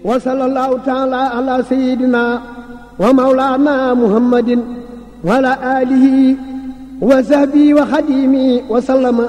wa sallallahu taala ala sayidina wa mawlana muhammadin wa ala alihi wa sahbihi wa xadimi wa sallama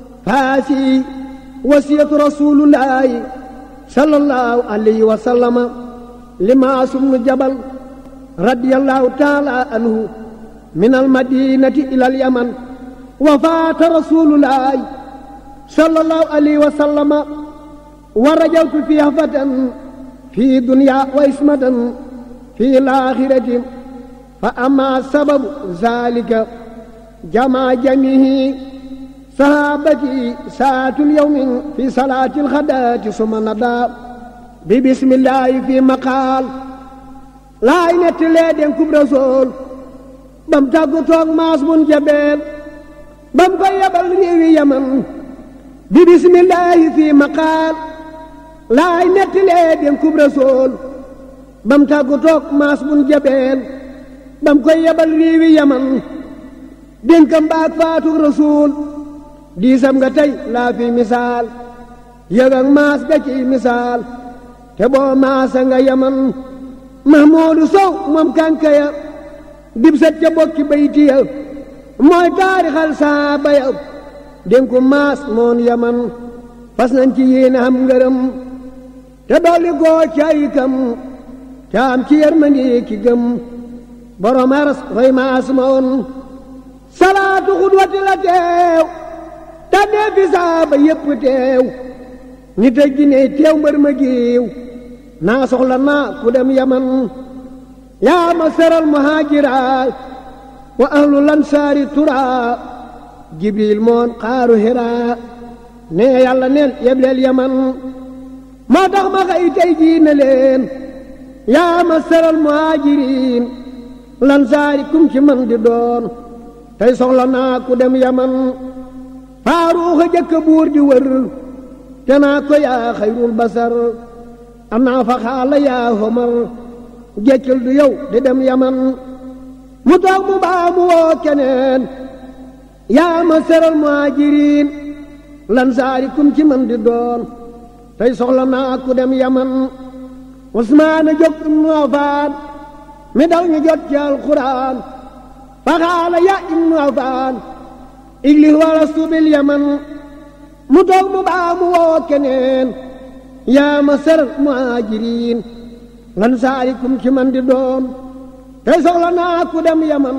faasi wasiyatu rasulullahi sallallahu alayhi wa sallama limaasum nu jabal radiyallahu taala anhu min almadinati ila alyaman wa faata rasulullahi sallallahu alayhi wa sallama wa rajawtu fi hafatan fi dunya wa ismatan fi laaxirati fa ama sababu zalika jamaa jamihi sahabati saatul yawmin fi salaati alxadaati suma nada bi bismillahi fi maqaal laay netti lee den kub rasool bam tàggu toog maas bun jabeel bam koy yebal réewi yaman bi bismillahi fi maqaal laay netti lee den kub rasool bam tàggu toog maas bun jabeel bam koy yebal réewi yaman dénkam baak faatug rasuul diisam nga tey laa fi misaal yëg ak maas ga ci misaal te boo maasa nga yaman mahmuudu sow moom kànkaya dib set ca bokki baytiya mooy taarixal saaba ya dénku maas moon yaman fas nañ ci yéene am ngërëm te dolli goo cay kam ca am ci yërmandi ki gëm borom aras roy maas ma woon salaatu xudwati la teew tànnee fi saaba yépp teew nit ak jinne teew mbër ma giiw naa soxla naa ku dem yaman yaa ma seral muhaajira wa ahlu lansaari tura jibril moon xaaru hira nee yàlla neen yebleel yaman moo tax ma xëy tey jii ne leen yaa ma seral muhaajiriin lansaari kum ci man di doon tey soxla naa ku dem yaman faaruuxa jëkk buur di wër te naa ko yaa xayrul basar am naa fa xaala yaa homar jeccul du yow di dem yaman mu toog mu baa mu woo keneen yaa ma seral muhaajiriin lan saari kum ci man di doon tey soxla naa ku dem yaman usmaana jóg ibnu afaan mi daw ñu jot ci alxuraan fa xaala yaa ibnu afaan iglis wala subil yaman mu toog mu baa mu woo keneen yaa ma seral muhaajiriin lan saarikum ci man di doon tey soxla naa ku dem yaman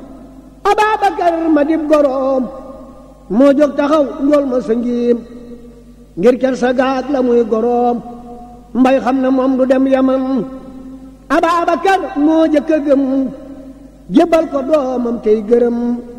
ababakar ma dib goroom moo jóg taxaw njool ma sa ngiim ngir ker sa gaag la muy goroom mbay xam ne moom du dem yaman ababakar moo jëkk a gëm jébbal ko doomam tey gërëm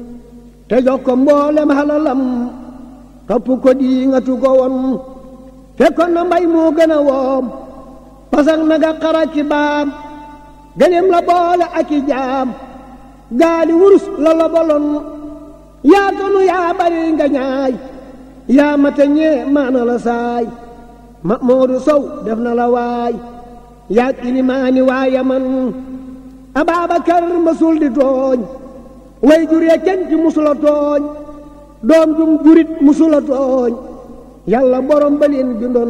te jox ko mboolem halalam topp ko di nga tu ko won fekkoon na mbay moo gën a woom pasak naga xara ki baam gëneem la boole ak i jaam gaali wurus la la bolon yaa tonu yaa bari nga ñaay yaa mate ñee maana la saay ma moodu sow def na la waay yaa ilimaani waaya man ababakar masul di tooñ way juree kenn ci musula tooñ doom jum jurit musula tooñ yàlla borom ba leen bindoon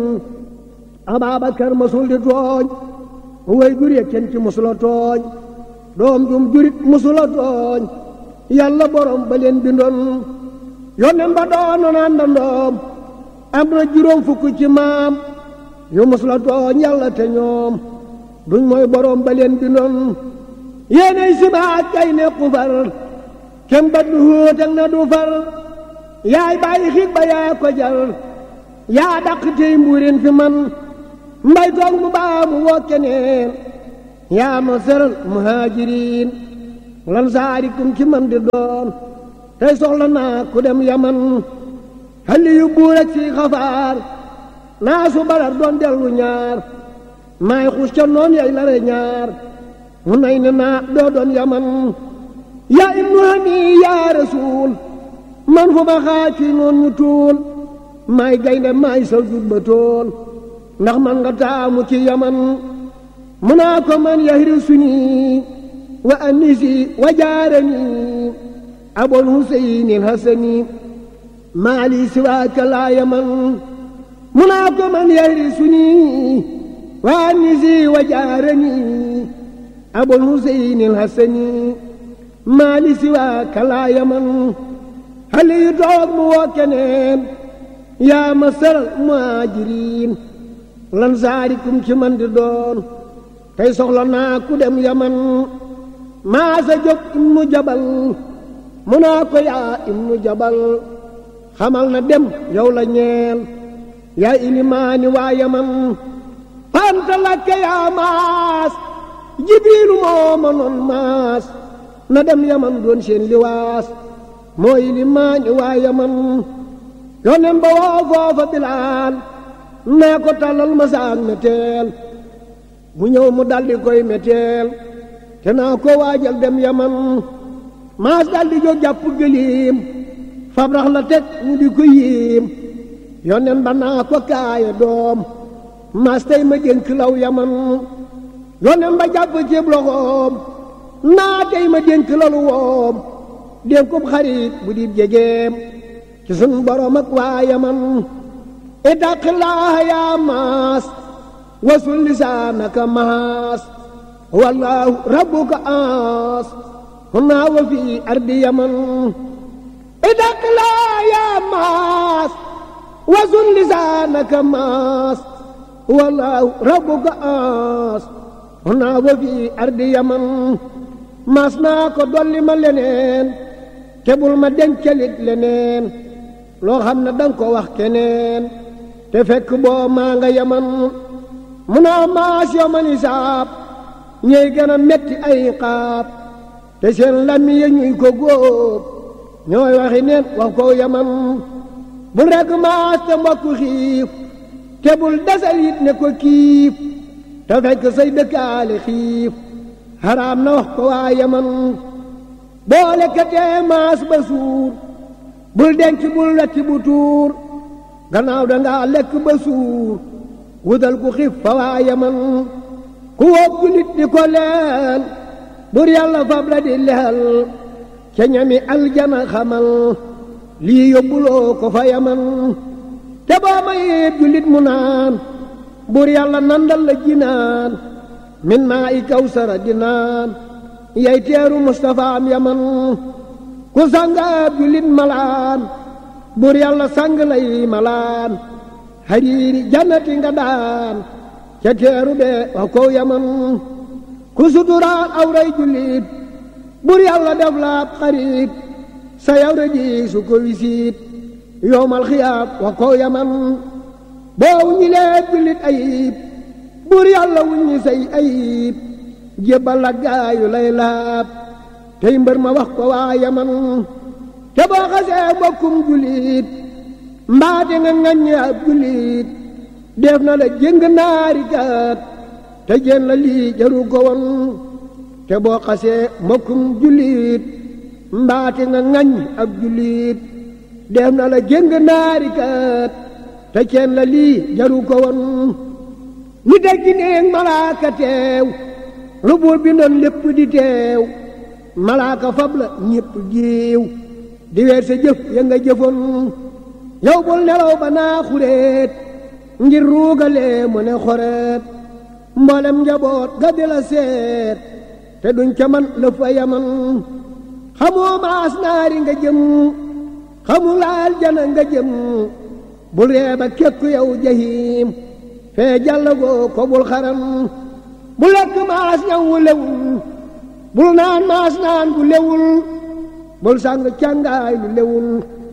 ababakar masul di tooñ way juree kenn ci musula tooñ doom jum jurit musula tooñ yàlla borom ba leen bindoon yonen ba doonoon àndandoom am na juróom fukk ci maam yu musula tooñ yàlla te ñoom duñ mooy borom ba leen bindoon yéenay sibaat kay ne xufar kem ba du hóotak na du far yaay bàyyi xig ba yaa ko jar yaa dàq tey mbuurin fi man mbay toog mu baa mu woo keneen yaa ma seral muhaajiriin lan saarikum ci man di doon tey soxla naa ku dem yaman xalli yu buur ak si xafaar naa su barar doon dellu ñaar maay xus ca noon yay lare ñaar mu nay ne naa doo doon yaman yaa ibnu hani yaa rasuul man fu ma xaaj fi noon ñu tuul maay gaynde maay sa jut ba tool ndax man nga taamu ci yaman mu naa ko man yahri suni wa anisi wa jaarani abul huseyni alhasani maali siwaaka laa yaman mu naa ko man yahri suni وانسي وجارني أبو الحسين الحسني ما لي سواك لا يمن هل يدعوك موكنين يا مصر المهاجرين lansaarikum ci man di doon tey soxla naa ku dem yaman maa sa jóg ibnu jabal mu naa ko yaa ibnu jabal xamal na dem yow la ñeel yaa ilimaani waa yaman fanta lakke yaa maas jibiilu moo ma noon maas na dem yaman doon seen liwaas moo ilimaani waa yaman yonen ba woo foofa bilaal nee ko tàllal ma saak meteel mu ñëw mu daldi koy meteel te naa ko waajal dem yaman maas daldi jóg jàpp gëliim fabrax la teg ñu di ko yiim yonen ba naa ko kaaye doom maas tey ma dénk law yaman yonen ba jàpp ceeb loxoom naa tey ma dénk lalu woom dénkub xarit bu di jegeem ci sun borom ak waa yaman اتق الله يا ماس وصل لسانك ماس والله ربك آس هنا وفي أرض يمن اتق الله يا ماس وصل لسانك ماس والله ربك آس هنا وفي أرض يمن ماس ناكو دولي ما لنين تبول ما دنكلت لنين loo xam ne danga ko wax keneen te fekk boo maa nga yaman mu naa maas yoman isaab ñuy gën a metti ay xaab te seen lami ya ñuy ko góob ñooy waxi neen wax ko yaman bul rekk maas te mbokku xiif te bul desal it ne ko kiif te fekk say dëkkaale xiif xaraam na wax ko waa yaman boole katee maas ba suur bul denc bul wetti bu tuur gannaaw dangaa lekk ba suur wutal ku xif fa waa yaman ku wóob julit di ko leel bur yàlla fab la di leel ca ñami aljana xamal lii yóbbuloo ko fa yaman te boo mayee julit mu naan bur yàlla nandal la jinaan min maa i kawsara di naan yay teeru mustafaam yaman ku sangaab julit malaan bur yàlla sang lay malaan hariiri jannati nga daan ca teeru bee wax kow yaman ku suturaal awray julit bur yàlla def laab xarit sa yawra ji su ko wisiit yowmal xiyaab wax kow yaman boo wuññi lee julit ayib bur yàlla wuññi say ayib jébbal la gaayu lay laab tey mbër ma wax ko waa yaman te boo xasee mbokkum julit mbaate nga ŋaññi ab julit def na la jëng naari kat te jën la lii jaru ko woon te boo xasee mbokkum julit mbaate nga ŋaññi ab julit def na la jëng naari kat te jën la lii jaru ko woon ni dégg neeg malaaka teew lu buur bi noon lépp di teew malaaka fab la ñépp giiw di weer sa jëf ya nga jëfoon yow bul nelaw ba naa xureet ngir ruugalee mu ne xoreet mboolem njaboot ga di la seet te duñ ca man la fa yaman xamoo maas naari nga jëm xamul aljana nga jëm bul reeba kekku yow jahim fee jàllagoo ko bul xaram bu lekk maas ñaw wu lewul bul naan maas naan bu lewul bul sàng càngaay lu lewul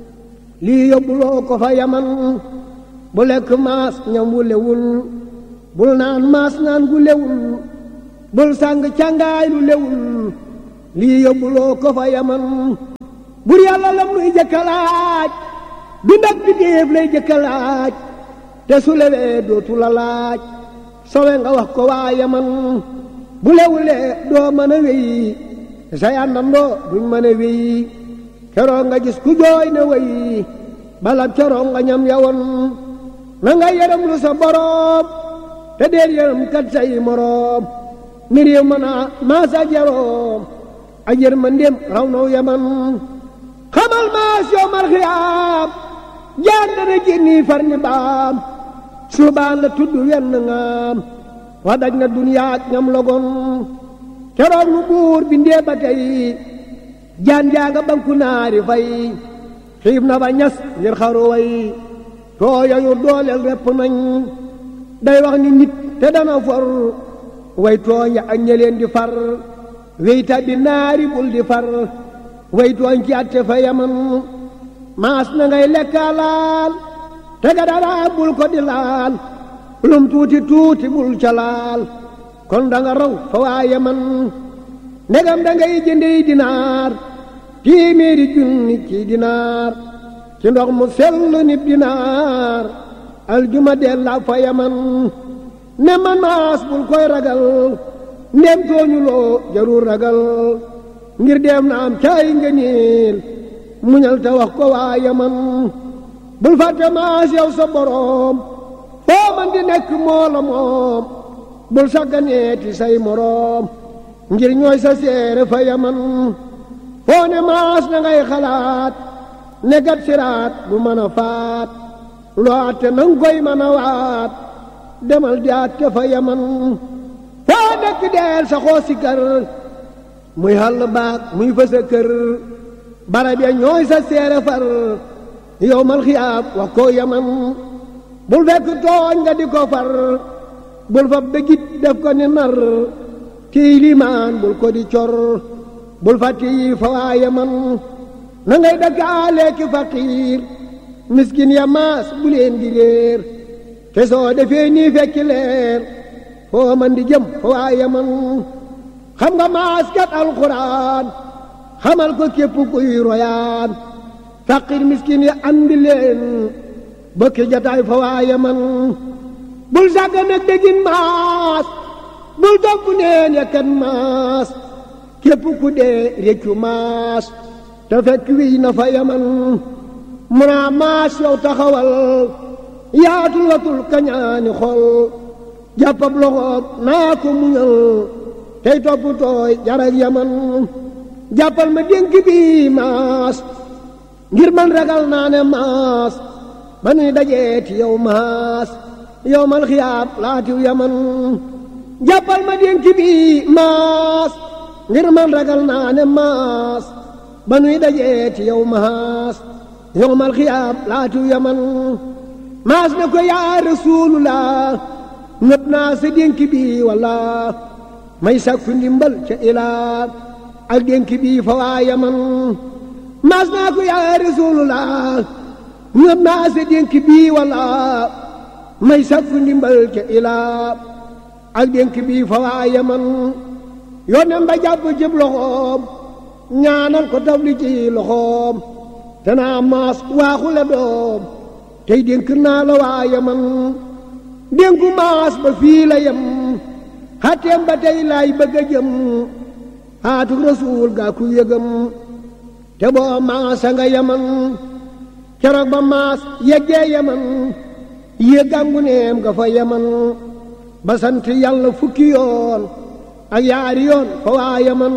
lii yóbbuloo ko fa yaman bu lekk maas ñam wu lewul bul naan maas naan gu lewul bul sàng càngaay lu lewul lii yóbbuloo ko fa yaman bur yàlla lam nuy jëkkalaaj du ndag bi déef lay jëkkalaaj te su lewee dootu la laaj sowe nga wax ko waa yaman bu lewulee doo mën a wéy sa yàndandoo duñ mën a wéy keroog nga gis ku jooy ne wéy balab keroog nga ñam yawoon na nga yërëm lu sa boroom te deel yërëm kat say moroom mi réew mën a maasa jaroom ak yërmandeem raw naw yaman xamal maas yoomal xiyaam jaan dana génni far ni baam subaan la tudd wenn ngaam wa daj na duniyaak ñam logon keroog nu buur bindee ba tey jaan jaaga banku naari fay xiib na ba ñas ngir xaru way tooya yu dooleel repp nañ day wax ni nit te dana for way tooñ ak ñeleen di far wey tabbi naari bul di far way tooñ ci atte fa yaman maas na ngay lekka laal te ga dara bul ko di laal lum tuuti tuuti bul ca laal kon da nga raw fa waa yaman ndegam da ngay jëndey dinaar téeméeri junni ci dinaar ci ndox mu sell nib dinaar aljuma della fa yaman ne man maas bul koy ragal ndem tooñuloo jarul ragal ngir dem na am caay nga niil muñal te wax ko waa yaman bul fàtte maas yow sa boroom foo man di nekk moo la moom bul sagganeeti say moroom ngir ñooy sa seere fa yaman foo ne maas na ngay xalaat ne gat siraat bu mën a faat loo atte nang koy mën a waat demal di atte fa yaman foo nekk deel sa xoo si kër muy xàll baag muy fa sa kër barab ya ñooy sa seere far yow mal xiyaab wax ko yaman bul fekk tooñ nga di ko far bul fa bëggit def ko ni nar kii limaan bul ko di cor bul fàtte yi fa waa yaman na ngay dëkkaale ki faqiir miskin ya maas bu leen di réer te soo defee nii fekki leer foo man di jëm fa waa yaman xam nga maas kat alxuraan xamal ko képp kuy royaan faqiir miskin ya andi leen bokki jataay fa waa yaman bul sàgga nag dégin maas bul topp neen ya kan maas képp ku dee réccu maas te fekk wiy na fa yaman munaa maas yow taxawal yaatul watul kañaani xol jàppab loxoom naa ko muñal tey topp tooy jarag yaman jàppal ma dénk bi maas ngir man ragal naa ne maas ba nuy dajeeti yow maas yow mal xiyaab laatiw yaman jàppal ma dénk bi maas ngir man ragal naa ne maas ba nuy dajeeti yow maas yow mal xiyaab laatiw yaman maas ne ko yaa rasuulullah ñëpp naa sa dénk bi walla may sakku ndimbal ca ilaa ak dénk bi fa waa yaman maas naa ko yaa rasuulullah ñëpp naa sa dénk bi walla may sakku ndimbal ca ilaa ak dénk bi fa waa yaman yónneen ba jàpp cib loxoom ñaanal ko tafli ci loxoom te naa maas waaxule doom tey dénk naa la waa yaman dénku maas ba fii la yem xatteem ba tey laay bëgg a jëm xaatuk rasuul gaa ku yëgam te boo maasa nga yaman keroog ba maas yeggee yaman yëggangu neem nga fa yaman ba sant yàlla fukki yoon ak yaari yoon fa waa yaman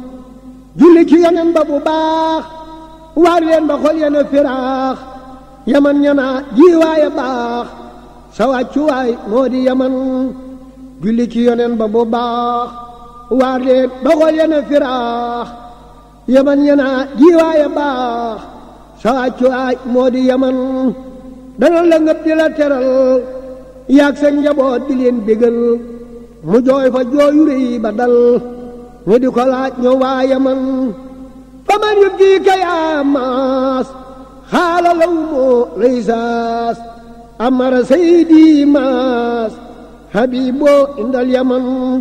julli ci yonen ba bu baax waar leen ba xol yena firaax yaman ñana jiiwaaya baax sa wàccuwaay moo di yaman julli ci yonen ba bu baax waar leen ba xol yena firaax yaman ñana jiiwaaya baax sa wàccuwaay moo di yaman dana la ngëp di la teral yaag sa njaboot di leen bégal mu jooy fa jooyu rëy ba dal ñu di ko laaj ñoo waa yaman fa man yub kii ka yaa maas xaala law moo laysaas amara saydi maas habiboo indal yaman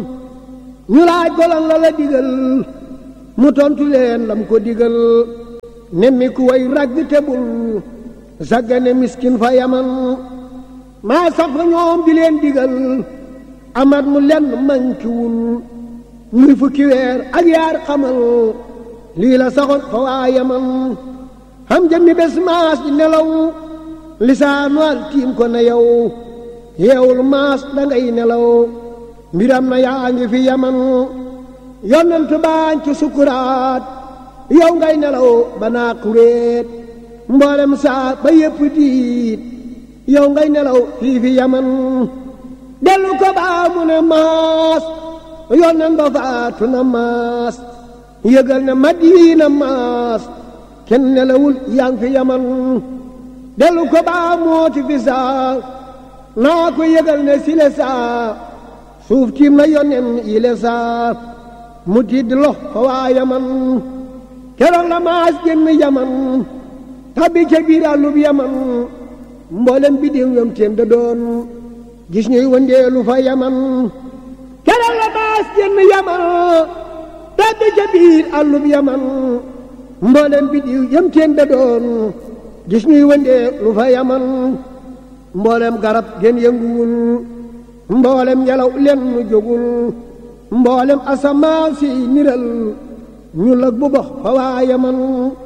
ñu laaj ko lan la la digal mu tontu leen lam ko digal nemmi ku way ragg tebul saggane miskin fa yaman maa sax fa ñoom di leen digal amat mu lenn mankiwul muy fukki weer ak yaar xamal lii la saxoon fa waa yaman xam jëmmi bés maas di nelaw lisaanu al tiim ko na yow yeewul maas dangay nelaw mbiram na yaa ngi fi yaman yonent baañ ci sukuraat yow ngay nelaw ba naa kuréet mboolem saa ba yépp diit yow ngay nelaw fii fi yaman dellu ko baa mu ne maas yónneen ba faatu na maas yëgal ne Madina maas kenn nelawul yaa ngi fi yaman dellu ko baa mooti fi saa naa ko yëgal ne sile saa suuf tiim na yónneen yile saa mu tiid lox fa waa yaman keroog la maas génn yaman tabbi ca biir àllub yaman mboolem bi diw yom teen da doon gis ñuy wëndeelu fa yaman keroog la maas génn yaman tabbi ca biir àllub yaman mboolem bi diw yom teen da doon gis ñuy wëndeelu fa yaman mboolem garab gen yënguwul mboolem ngelaw len mu jógul mboolem asamaan si niral ñu lag bu box fa waa yaman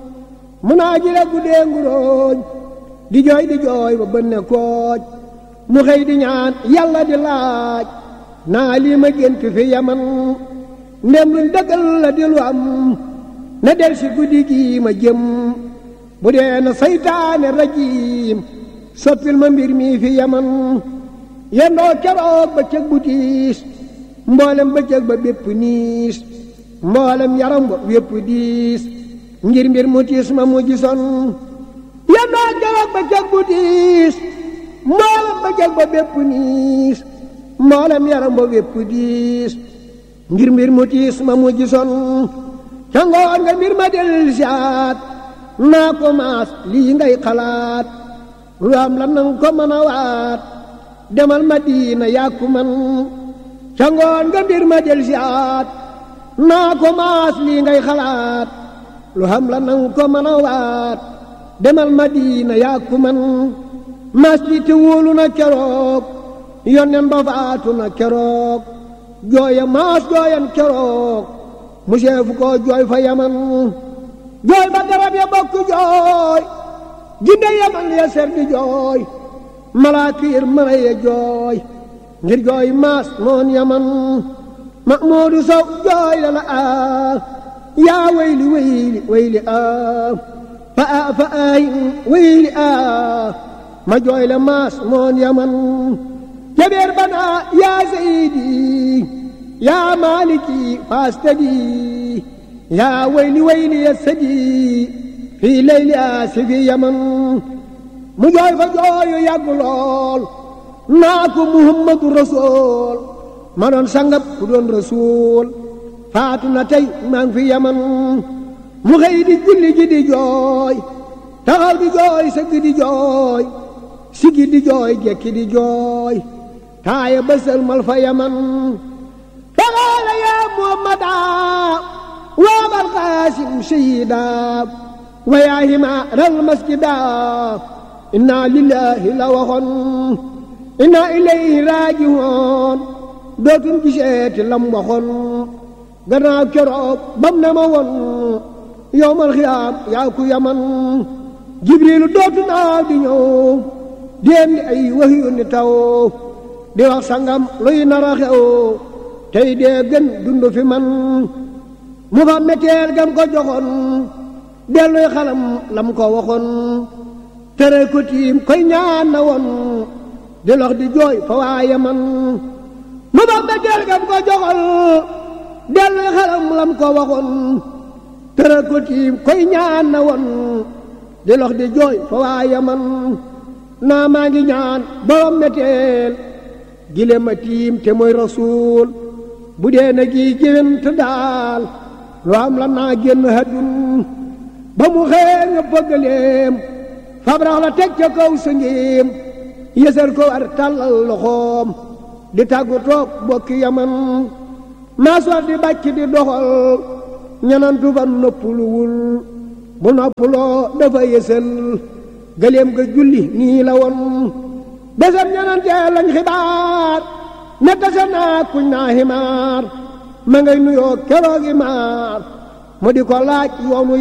mu naa ji la guddee nguróoj di jooy di jooy ba bënne kooj mu xëy di ñaan yàlla di laaj naa lii ma gént fi yaman ndem luñ dëggal la di lu am na del si guddi gi ma jëm bu dee na saytaane rajiim soppil ma mbir mi fi yaman yendoo keroog ba cëg bu tiis mboolem ba cëg ba bépp niis mboolem yaram ba wépp diis ngir mbir mu tiis ma mu gisoon yendoo keroog ba cëg bu tiis mboolem ba cëg ba bépp niis mboolem yaram ba wépp diis ngir mbir mu tiis ma mu gisoon ca ngoon nga mbir ma del siaat naa ko maas lii ngay xalaat lu am la nang ko mën a waat demal Madina yàkku man ca ngoon nga mbir ma del siaat naa ko maas lii ngay xalaat lu am la nang ko mën a waat demal Madina yàkku man maas li te wóolu na keroog yonnen ba faatu na keroog jooya maas jooyan keroog mu seefu ko jooy fa yaman jooy ba garab ya bokk jooy jinde yaman ya ser di jooy malaakiir mara ya jooy ngir jooy maas moon yaman Mahmuudu Sow jooy la la aa yaa wayli wayli wayli aa fa aa fa aay wayli aa ma jooy la maas moon yaman jabeer banaa yaa sayidi yaa maaliki faastadi yaa wayli wayli ya sadi fii layli aasi fi yaman mu jooy fa jooyu yàgg lool naa ko muhammadu rasul ma doon sangab ku doon rasul faatu na tey maa ngi fi yaman mu xëy di julli ji di jooy taxaw di jooy sëgg di jooy sigi di jooy jekki di jooy taaya bësal mal fa yaman taxaala yaa muhammada waabal qaasim sayida wa yaa himaaral masjida inna lillahi la waxoon inna ilayhi raajiwoon dootuñ giseeti lam waxoon gannaaw keroog bam ne ma woon yowmal xiyaam yaa ku yaman jibriilu dootu naaw di ñëw di indi ay wax yu ni taw di wax sangam luy nara xew tey dee gën dund fi man mu fa metteel gam ko joxoon delluy xalam lam ko waxoon tere ko tiim koy ñaan na woon di lox di jooy fa waaye man mu fa metteel gam ko joxoon delluy xalam lam ko waxoon tere ko tiim koy ñaan na woon di lox di jooy fa waaye man naa maa ngi ñaan borom metteel gile ma tiim te mooy rasuul bu dee na gi géwént daal lu am la naa génn haddun ba mu xëe nga bëggaleem fabrax la teg ca kaw sa ngéem yësal ko war tàllal loxoom di tàggu toog bokki yaman maa soor di bàcc di doxal ñanantu fa noppuluwul bu noppuloo dafa yësal gëléem ga julli nii la woon besam ñanantee lañ xibaar ne tase naa kuñ naa ximaar ma ngay nuyoo keroogi maar mu di ko laaj yoonu